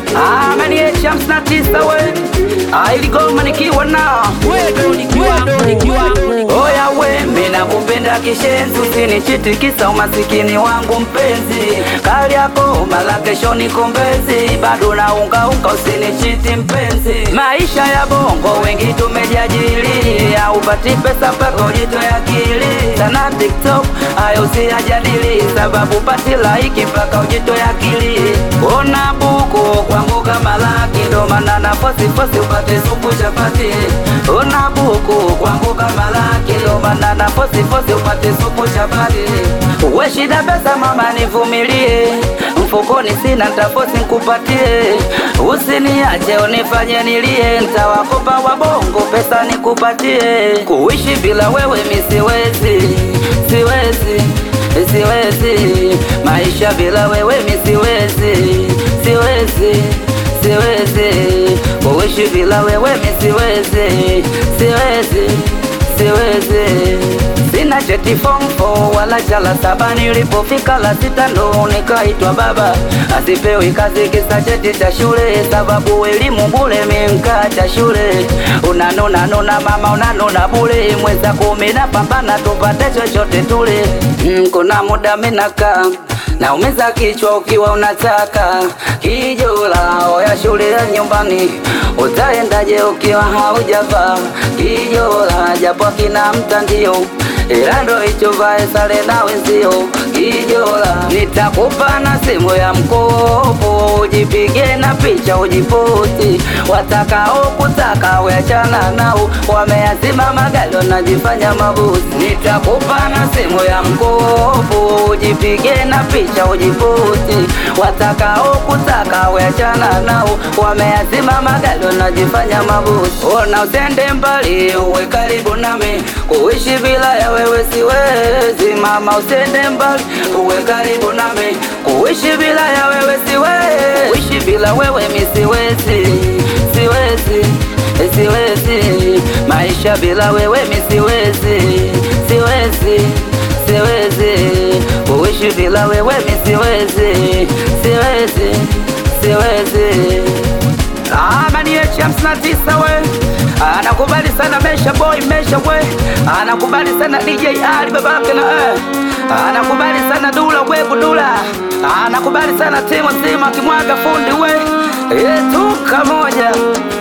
Ah, mani hamsini na tisa we Ah, iligoma nikiwa na Oya we, mina kupenda kishenzi, usinichiti kisa umasikini wangu mpenzi. Kali yako mala kesho nikombezi, bado na unga unga, usinichiti mpenzi. Maisha ya bongo wengi tumejajili, haupati pesa mpaka ujitoe akili. Sana TikTok hayo usiyajadili, sababu pati laiki mpaka ujitoe akili. Ona buku kwangu kama laki, ndo maana na fosi fosi upate supu chapati. Ona buku kwangu kama laki, ndo maana na fosi fosi upate supu chapati. Uwe shida pesa mama, nivumilie, mfukoni sina ntafosi nkupatie. Usiniache unifanye nilie, ntawakopa wabongo pesa nikupatie. Kuishi bila wewe mi siwezi, siwezi, siwezi. Maisha bila wewe mi siwezi, siwezi, siwezi. Kuishi bila wewe mi siwezi, siwezi, siwezi. Sina cheti form four wala cha la saba, nilipofika la sita ndo nikaitwa baba. Asipewi kazi kisa cheti cha shule, sababu elimu bure, mimkacha shule. Unanuna nuna mama, unanuna bure, mweza kumi na pambana tupate chochote tule. Mm, kuna muda minakaa naumiza kichwa ukiwa unataka kijola oya shule ya nyumbani utaendaje ukiwa haujavaa kijola japo kina mtandio ila ndo hicho vae sare na wenzio kijola nitakupa na simu ya mkopo ujipige na picha ujiposti watakao kutaka weachana nao wameazima magari wanajifanya mabusi nitakupa na simu ya mkopo ujipige na picha ujiposti watakao kutaka weachana nao wameazima magari wanajifanya mabusi ona usende mbali uwe karibu nami kuishi bila ya wewe siwezi mama usende mbali uwe karibu nami kuishi bila ya wewe siwezi kuishi bila wewe mi siwezi siwezi siwezi maisha bila wewe mi siwezi siwezi siwezi kuishi bila wewe mi siwezi siwezi siwezi Amani yechi hamsini na tisa we anakubali sana Mesha boy Mesha we anakubali sana DJ Ali babake na eh anakubali sana Dula webu Dula anakubali sana timu nzima kimwaga fundi we yetu kamoja